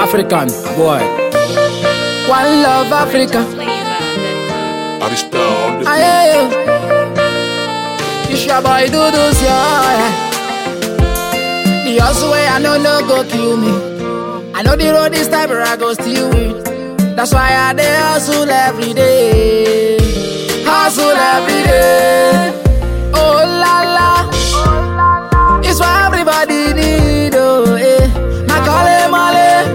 African boy. One love Africa. Arista on the Aye, It's your boy do this, yeah. The hustle way I know no go kill me. I know the road this time, but I go still win. That's why I dey hustle every day. Hustle every day. Oh la la. It's what everybody need, oh eh. Macaulay Male.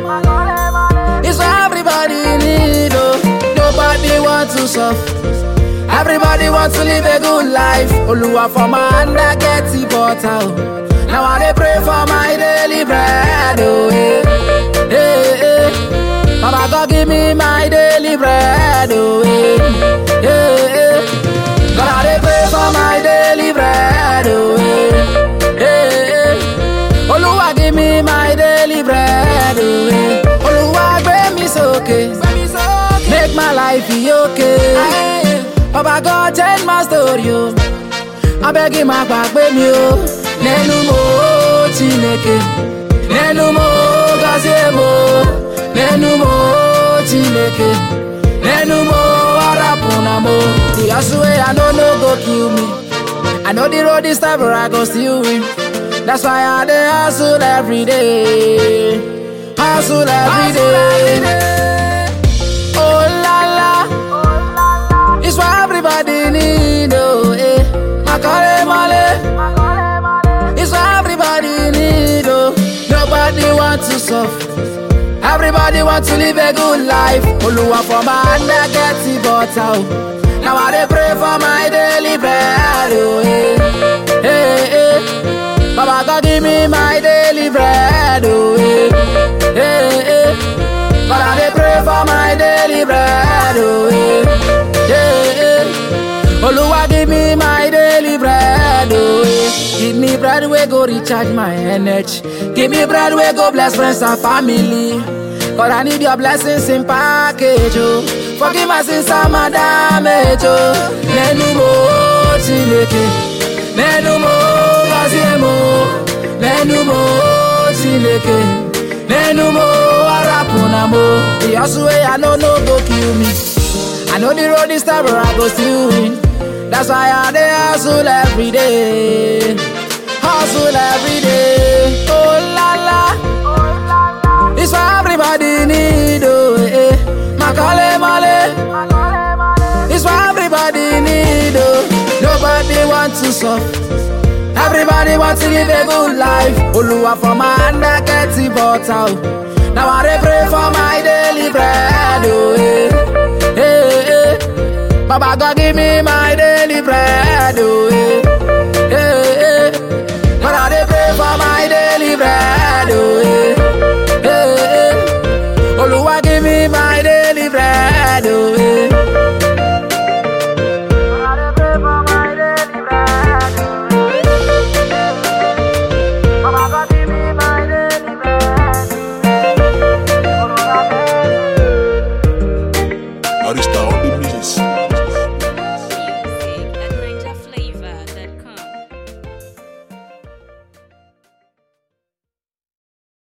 It's what everybody need, oh. Nobody want to suffer. Everybody wants to live a good life. Oluwa for my hand, I get the butter. oh. Now I dey pray for my daily bread, oh eh. Eh, eh. Baba God give me my daily bread, oh eh. Eh, eh. God I dey pray for my daily bread, oh eh. Eh, eh. Oluwa give me my daily bread, oh eh. Oluwa gbé mi sókè, make my life be okay. Baba God change my story, oh. abeg ma gbàgbé mi o nẹnu mo chineke nẹnu mo gọzie mo nẹnu mo chineke nẹnu mo arapuna mo the hustle wey i know no go kill me i know the road is tough but i go still win that's why i dey hustle every day hustle every day oh la la. It's what everybody need, oh, eh. Macaulay Male. It's what everybody need, oh. Nobody want to suffer. Everybody want to live a good life. Oluwa for my hand, I get the butter, oh. Now I dey pray for my daily bread, oh, eh. Eh, eh. Baba God give me my daily bread, oh, eh. Eh, eh. God I dey pray for my daily bread, oh, eh. Yeah, yeah. Oluwa give me my daily bread, oh yeah. Give me bread we go recharge my energy. Give me bread we go bless friends and family. God I need your blessings in package, oh. Forgive my sins and my damage, oh. Nenu mo chineke, nenu mo gazie mo, nenu mo chineke, nenu mo arapuna mo. The hustle way I know no go kill me. I know the road is tough, but I go still win. That's why I dey hustle every day. Hustle every day. Oh la la. It's what everybody need, oh eh. Macaulay Male. It's what everybody need, oh. Nobody want to suffer. Everybody want to live a good life. Oluwa for my hand, I get the butter. oh. Now I dey pray for my daily bread, oh eh. Eh, eh. Baba God give me my daily bread, oh